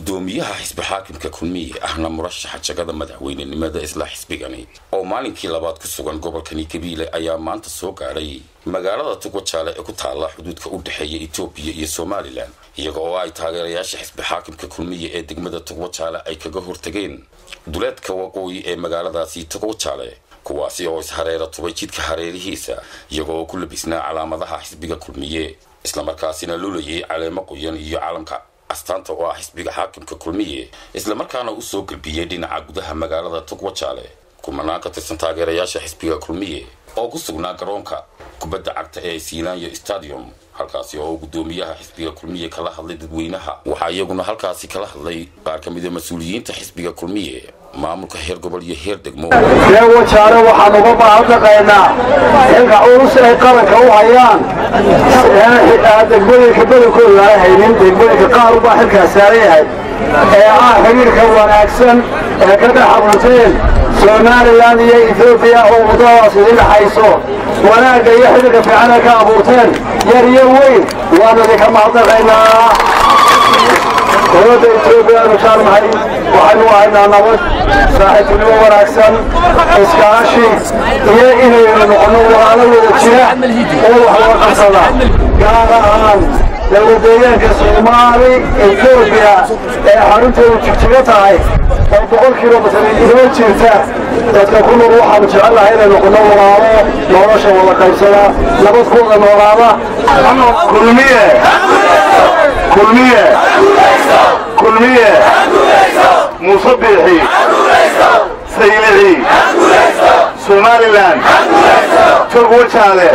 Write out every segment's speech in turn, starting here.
gudoomiyaha xisbi xaakimka kulmiye ahna murashaxa jagada madaxweynenimada isla xisbigani oo maalinkii labaad ku sugan gobolkani kabiile ayaa maanta soo gaadhay magaalada tugwajaale ee ku taalla xuduudka u dhexeeya etoobiya iyo somalilan iyaga oo ay taageerayaasha xisbi xaakimka kulmiye ee degmada tugwajaale ay kaga hortageen duleedka waqooyi ee magaaladaasi tugwajaale kuwaasi oo ishareera tubay jidka hareerihiisa iyaga oo ku labisnaa calaamadaha xisbiga kulmiye islamarkaasina lulayay caleemo qoyan iyo calamka astaanta oo ah xisbiga xaakimka kulmiye islamarkaana u soo gelbiyey dhinaca gudaha magaalada tugwajaale kumanaan ka tirsan taageerayaasha xisbiga kulmiye oo ku sugnaa garoonka kubadda cagta ee siilaanyo stadium halkaasi oo gudoomiyaha xisbiga kulmiye kala hadlay dadweynaha waxaa iyaguna halkaasi kala hadlay qaar ka mida mas-uuliyiinta xisbiga kulmiye maamulka heer gobol iyo heer degmo ree wajaare waxaan uga mahadnaqaynaa xilka culus ay qaranka u hayaan degmooyinka badankooda aan haynin degmooyinka qaar ubaa xilkaas saaran yahay ee ah xiriirka wanaagsan ee ka dhex abuurteen somalilan iyo etoobiya oo waddadaas idin dhexayso wanaagga iyo xidhiirka fiican ay ka abuurteen yar iyo weyn waanu idinka mahadnaqaynaa dowladda etoobiya aanu jaalnahay waxaynu haynaa nabad saaxiibtinimo wanaagsan iskaashi iyo inaynu noqono walaalo wada jira oo wax wada qabsada gaar ahaan dowladeegaanka soomaali etoobiya ee xarunteedu jigjiga tahay oo boqol kilomitir inoo jirta dadka ku nool waxaanu jecelnahay inay noqono walaalo nolosha wada qaybsada nabad ku wada noolaada kulmiye kulmiye kulmiye muuse biixi saylici somalilan tog wajaale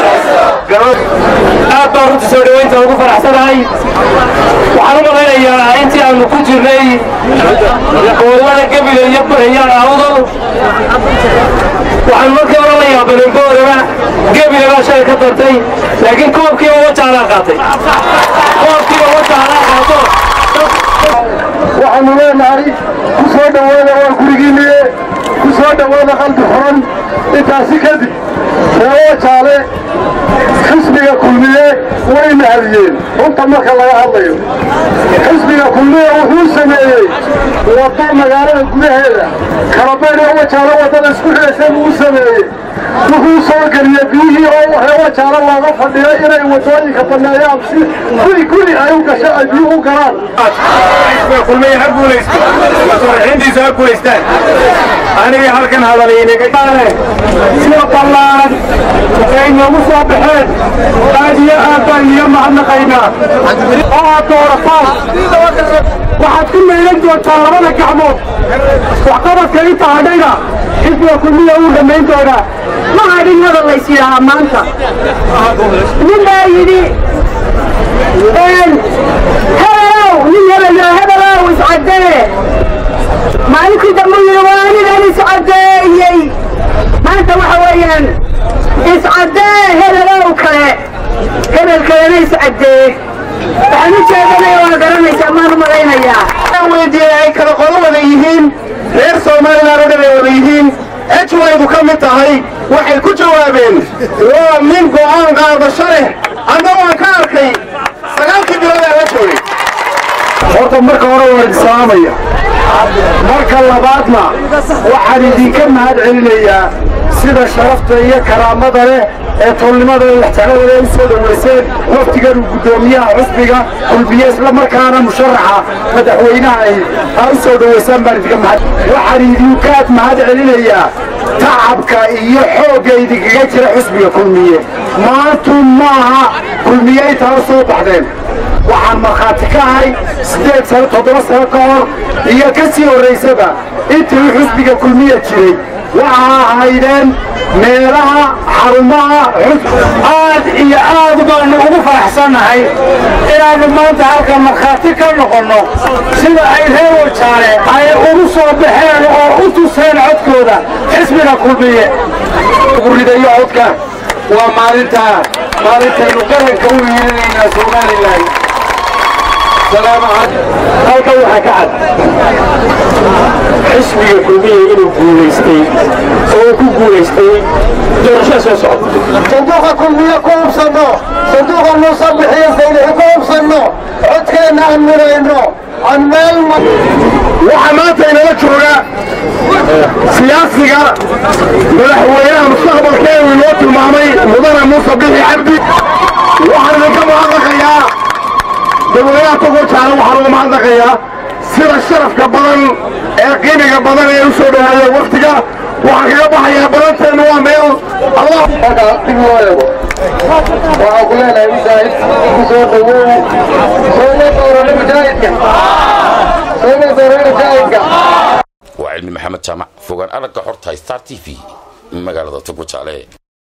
aad baan runta soo dhowaynta ugu faraxsanahay waxaan u malaynayaa intii aanu ku jirnay gobolada gebile iyo barayaan awdal waxaan markii hore la yaabanay booraba gebile baa shalay ka dartay laakiin koobkiiba wajaalaa qaatay koobkiiba wajaalaa qaato waxaanu leenahay ku soo dhowaada waa gurigiinniye ku soo dhowaada qalbi furan intaasi kadib reewo jaale xisbiga kulmiye way mahadiyeen runta marka laga hadlayo xisbiga kulmiye wuxuu sameeyey waddo magaalada gudaheeda kalabayn oo wajaalo waddada isku xidhaysan uu sameeyey wuxuu soo geliyey biyihii oo reewo jaalo looga fadhiyo inay waddooyinka banneeyaan si guri guri ay u gasho ay biyuhu u galaan kulmiye ha guulaysto masuulixiintiisa ha guulaystaan aniga halkan hadalaynagaale sida ballaan ay noogu soo baxeen aad iyo aad baan iyo mahadnaqaynaa oo aad doorataan waxaad ku meelan doontaa labada gacmood waxqabadka inta hadhayna xisbiga kulmiya uu dhammayn doonaa ma hadhin hadal lays yidhaahaa maanta nin baa yidhi hebelow nin hebelo hebelow iscaddee maalinkii dambe yidhi waa anigan iscaddeeyey maanta waxa weeyaan iscaddee hebelow kale hebel kalena iscaddee waxaan u jeedanaya waa garanaysaa maan u malaynayaa weydiiyey ay kala qolo wada yihiin reer somalilan oo dhan ay wada yihiin ejwaydu ka mid tahay waxay ku jawaabeen waa nin go'aan qaadasho leh anna waan ka arkay sagaalkii bilood aan la joogay horta marka hore waan islaamaya marka labaadna waxaan idinka mahad celinayaa sida sharafta iyo karaamada leh ee tolnimada iyo waxtarada u soo dhowayseen waftigan uu guddoomiyaha xusbiga kulbiye isla markaana musharaxa madaxweynaha ay ha u soo dhowaysaan baan idinka mahad waxaan idinkaad mahad celinayaa tacabka iyo xoogga idinkaga jira xusbiga kulmiye maantu maaha kulmiye intaa soo baxdeen waxaan markhaati ka ahay siddeed sano toddoba sano ka hor iyo ka sii horraysaba intii xusbiga kulmiya jiray waxa ahaydeen meelaha xarumaha aad iyo aad baanu ugu faraxsannahay inaannu maanta halka markhaati ka noqonno sida ay reer wajaale ay ugu soo baxeen oo u tuseen codkooda xisbiga kulmiye ridayo codka waa maalinta maalintaynu qaranka u hiilinaynaa somalilan halkan waxaa ka cad xisbiga kulmiye inuu guulaystay oo ku guulaystay doorashada soo socota sanduuqa kulmiye ku hubsanno sanduuqa muuse bixiye saylihi ku hubsanno codkeenna aan midayno waxaa maanta inala jooga siyaasiga madaxweynaha mustaqbalkeenu inoo tilmaamay mudane muuse bixi cabdi waxaan idinka mahadnaqayaa dadweynaha togorjaale waxaan uga mahadnaqayaa sida sharafka badan ee qiimiga badan ee u soo dhawaaya waktiga waxaan kaga baxayaa badanteennu waa meel allah dib loo eego waxaan ku leenahay mujaahid ku soo dhawow sooma doorano mujaahidka sooma doorano mujaahidka waa cilmi maxamed jaamac fogaan aragga xorta star t v magaalada tugwajaale